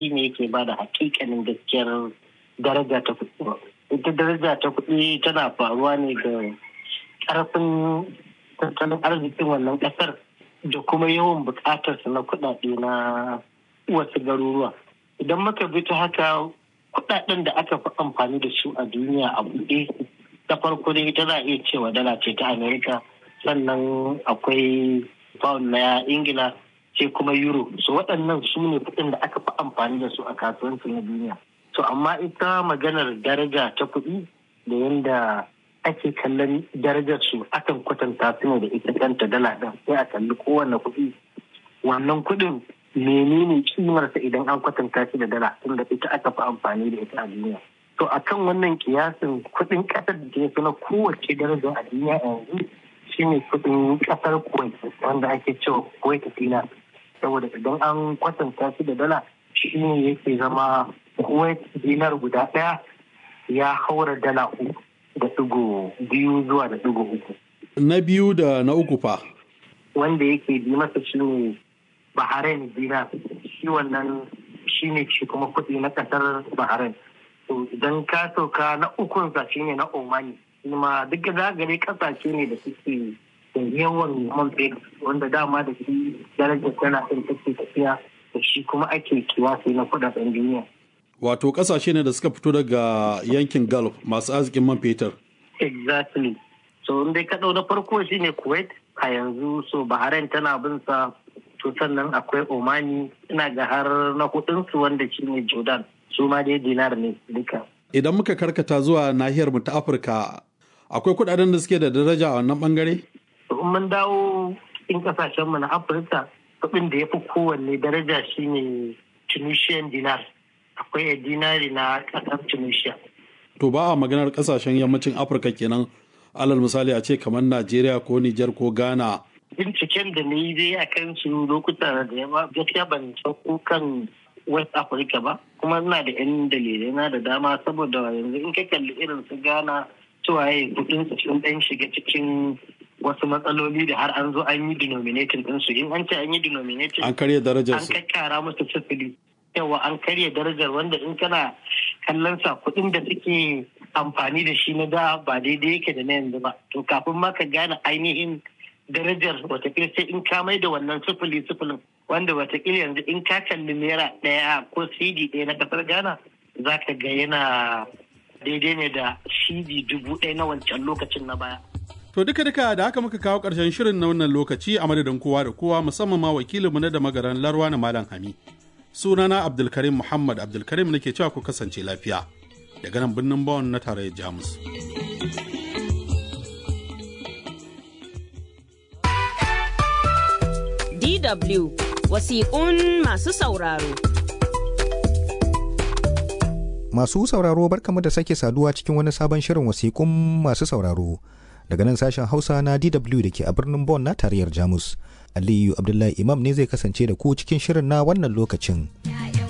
shi ne yake ba da hakikanin gaskiyar daraja ta kuɗi ita daraja ta kuɗi tana faruwa ne da ƙarfin tattalin arzikin wannan ƙasar da kuma yawan buƙatarsa na kuɗaɗe na wasu garuruwa idan muka bi ta haka kuɗaɗen da aka fi amfani da su a duniya a buɗe ta farko dai ita za a iya cewa dala ce ta amerika sannan akwai pound na ingila sai kuma euro so waɗannan su ne kuɗin da aka fi amfani da su a kasuwanci na duniya so amma ita maganar daraja ta kuɗi da yadda ake kallon darajar su akan kwatanta su ne da ita kanta dala ɗin sai a kalli kowane kuɗi wannan kuɗin menene kimarsa idan an kwatanta shi da dala tunda ita aka fi amfani da ita a duniya to akan wannan kiyasin kuɗin ƙasar da ke fi na kowace daraja a duniya yanzu shine kuɗin ƙasar kuwait wanda ake cewa kuwait dinar saboda idan an kwatanta shi da dala shi ne yake zama kuwait dinar guda ɗaya ya haura dala uku da ɗigo biyu zuwa da ɗigo uku. Na biyu da na uku fa? Wanda yake bi masa shi ne Bahrain dinar shi wannan shi ne shi kuma kuɗi na ƙasar Bahrain. To idan ka sauka na ukunsa shi ne na Omani. Kuma duk da gare ƙasashe ne da suke da yawan man fetur wanda dama da shi darajar tana ɗin take tafiya da shi kuma ake kiwasi na kuɗaɗen duniya. Wato ƙasashe ne da suka fito daga yankin Gulf masu arzikin man fetur. Exactly. So dai kaɗau na farko shine Kuwait a yanzu so Bahrain tana bin sa to sannan akwai Omani ina ga har na hudunsu wanda shine Jordan su ma dai dinar ne duka. Idan muka karkata zuwa nahiyar mu ta Afirka akwai kuɗaɗen da suke da daraja a wannan bangare? To in mun dawo cikin kasashen mu na Afirka kuɗin da ya fi kowanne daraja shine Tunisian dinar. akwai dinari na kasar tunisia to ba a maganar kasashen yammacin afirka kenan alal misali a ce kamar najeriya ko nijar ko ghana binciken da na yi dai a kan su lokuta da yawa gaskiya ban sauko kan west africa ba kuma ina da yan dalilai na da dama saboda yanzu in ka kalli irin su ghana cewa ya kudin su sun dan shiga cikin wasu matsaloli da har an zo an yi denominating ɗinsu in an ce an yi denominating an karya darajar an su kakkara musu sifili yawa an karya darajar wanda in kana kallon sa kuɗin da suke amfani da shi na da ba daidai yake da na yanzu ba to kafin ma ka gane ainihin darajar watakila sai in ka mai da wannan sifili sifilin wanda watakila yanzu in ka kalli naira ɗaya ko cd ɗaya na ƙasar ghana za ka ga yana daidai ne da cd dubu ɗaya na wancan lokacin na baya To duka duka da haka muka kawo ƙarshen shirin na wannan lokaci a madadin kowa da kowa musamman ma wakilinmu na da magaran Larwa na Malam Hami. Sunana Abdulkarim Muhammad Abdulkarim nake cewa ku kasance lafiya daga nan birnin Bonn na tarayyar Jamus. DW wasiƙun masu sauraro. Masu sauraro barkamu da sake saduwa cikin wani sabon shirin wasiƙun masu sauraro daga nan sashen Hausa na DW da ke a birnin Bonn na tarayyar Jamus. Aliyu Abdullahi Imam ne zai kasance da ku cikin shirin na wannan lokacin.